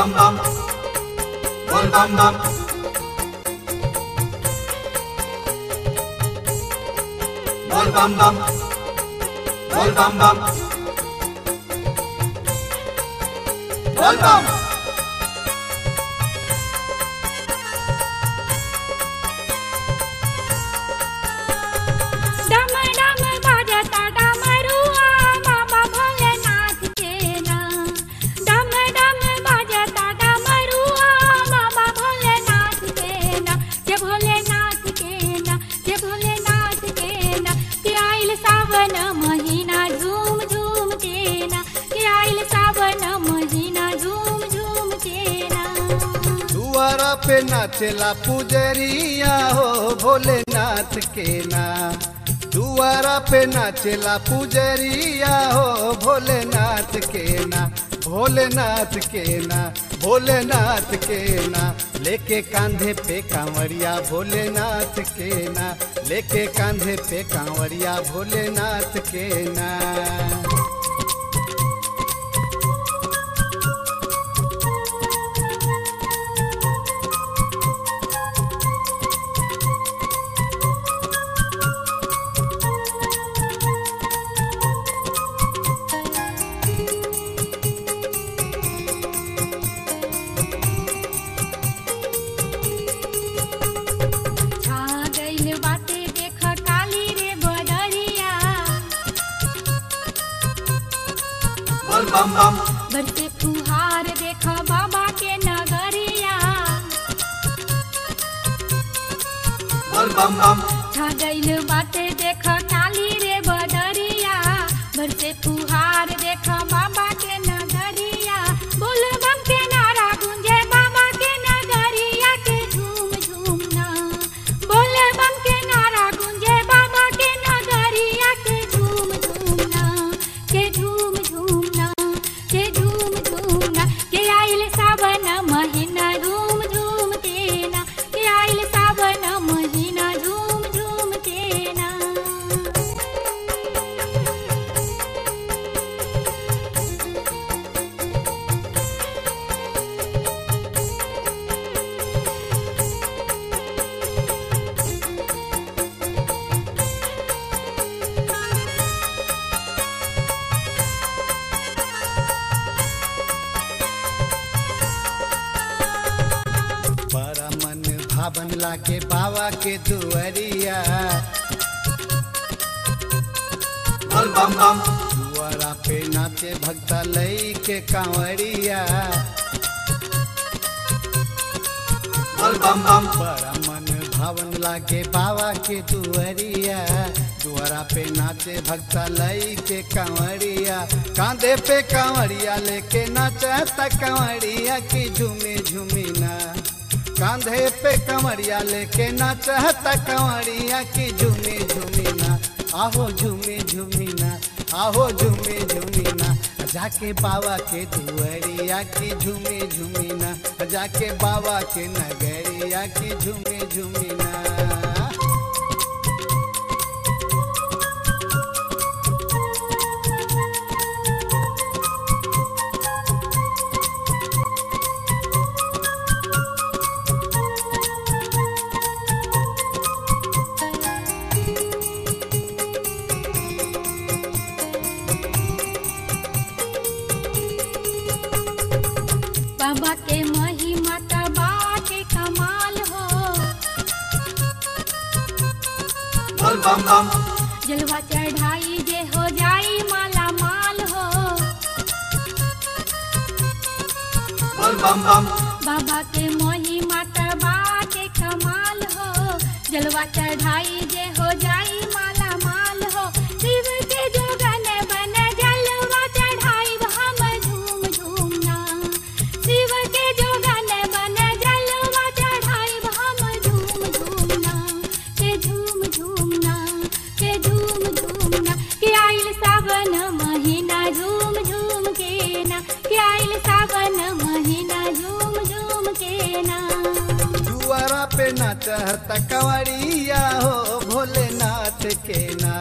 bam bam. Bol bam bam. Bol bam bam. Bol bam bam. Bol bam. डम डम बाजता डमरुआ बाबा भोलेनाथ के ना डम डम बाजता डमरुआ बाबा भोलेनाथ के ना के भोलेनाथ के ना के भोलेनाथ के ना के आइल सावन महीना झूम झूम के ना के आइल सावन महीना झूम झूम के ना दुआरा पे नाचेला पुजरिया हो भोलेनाथ के ना दुआरा पे नाचेला पुजरिया हो भोलेनाथ के ना भोलेनाथ के ना भोलेनाथ के ना लेके कांधे पे कांवरिया भोलेनाथ के ना लेके कांधे पे कांवरिया भोलेनाथ के ना छा गइल बाटे देख काली रे बदरिया Bol bam bam. बरसे फुहार देख बाबा के नगरिया Bol bam bam. छा गइल बाटे देख काली रे बदरिया बरसे फुहार देख बाबा के नगरिया बोल बम के नारा गुंजे बाबा के नगरिया के झूम झूम ना बोल बम के नारा गुंजे बाबा के नगरिया के झूम झूम ना के झूम झूम ना के झूम झूम ना के आइल सावन महीना झूम झूम के ना के आइल सावन महीना झूम झूम के ना बड़ा मन भावन लागे बाबा के दुआरिया Bol bam bam. दुआरा पे नाचे भक्ता लई के कांवरिया Bol bam bam. बड़ा मन भावन लागे बाबा के दुआरिया दुआरा पे नाचे भक्ता लई के कांवरिया कांधे पे कांवरिया लेके नाचता कांवरिया की झूमी झूमी ना कांधे पे कांवरिया लेके नाचता कांवरिया की झूमी झूमी ना आहो झूमी झूमी ना आहो झूमी झूमी ना जाके बाबा के दुआरिया की झूमी झूमी ना जाके बाबा के नगरिया की झूमी झूमी ना बाबा के महिमा तबा के कमाल हो Bol bam bam. जलवा चढ़ाई जे हो जाई माला माल हो Bol bam bam. बाबा के महिमा तबा के कमाल हो जलवा चढ़ाई जे हो जाई माला माल हो शिव के जोगन बन जलवा चढ़ाई हम झूम झूम ना शिव के जोगन बन जलवा चढ़ाई हम झूम झूम ना के झूम झूम ना के झूम झूम ना के आइल सावन महीना झूम झूम के ना के आइल सावन महीना झूम झूम के ना दुआरा पे नाचता कंवरिया हो भोलेनाथ के ना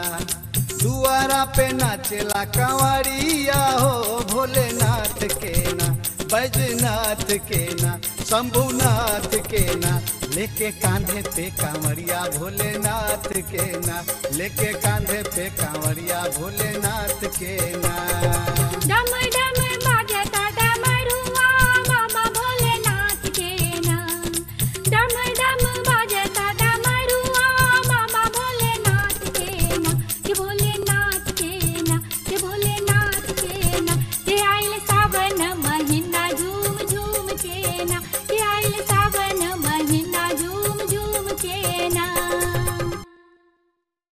दुआरा पे नाचेला कंवरिया हो भोलेनाथ के ना बैजनाथ के ना शंभुनाथ के ना लेके कांधे पे कांवरिया भोलेनाथ के ना लेके कांधे पे कांवरिया भोलेनाथ के ना डम डम